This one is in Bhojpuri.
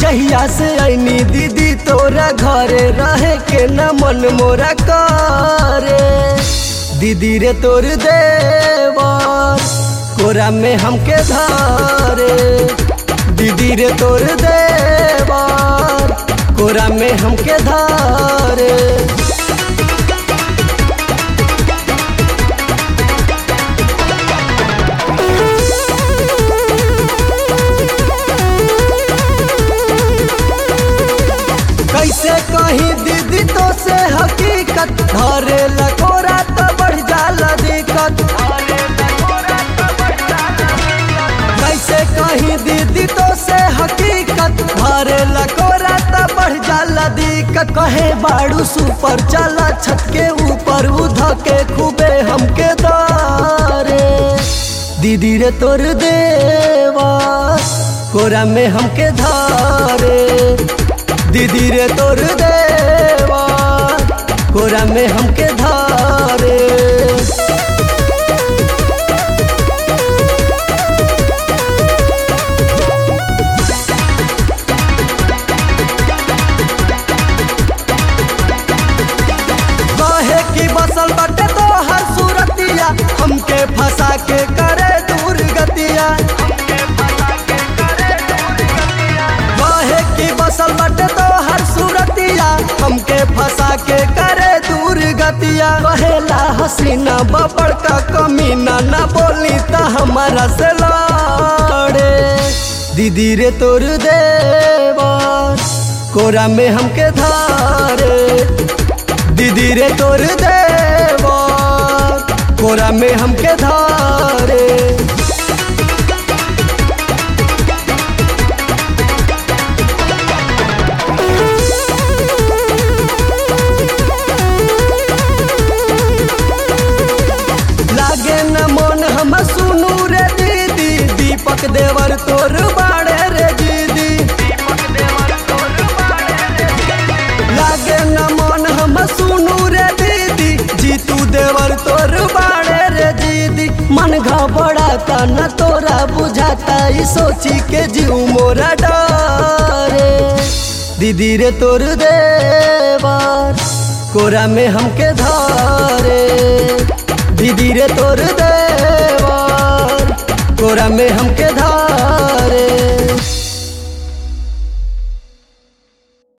जहिया से ऐनी दीदी तोरा घरे रहे के न मन मोरा करे दीदी रे तोर देवर कोरा में हमके धारे दीदी रे तोर देवर कोरा में हमके धारे कैसे कहीं दीदी तो से हकीकत धरे लकोरा तो बढ़ जाला दिक्कत कैसे कहीं दीदी तो से हकीकत धरे लकोरा तो बढ़ जाला दिक्कत कहे बाड़ू सुपर चला छत के ऊपर उध के खूबे हमके दारे दीदी रे तोर देवा कोरा में हमके धारे दीदी रे तोर देवा कोरा में हमके धारे कहे की बसल बटे तो हर सूरतिया हमके फंसा के करे दूर गतिया कहे की बसल बटे तो हर सूरतिया हमके फंसा के करे दूर गतिया कहेला हसीना बबड़ का कमीना ना बोली त हमारा से लड़े दीदी रे तोर देवर कोरा में हमके धारे दीदी रे तोर देवर कोरा में हमके धारे लागे न मन हम सुनू रे दीदी दीपक देवर तोर बाड़े रे दीदी लागे न मन हम सुनू रे दीदी जीतू देवर तोर बाड़े रे दीदी मन घबराता न तोरा बुझाता ई सोची के जीव मोरा डरे दीदी रे तोर देवर कोरा में हमके धारे दीदी रे तोर देवर कोरा में हमके धारे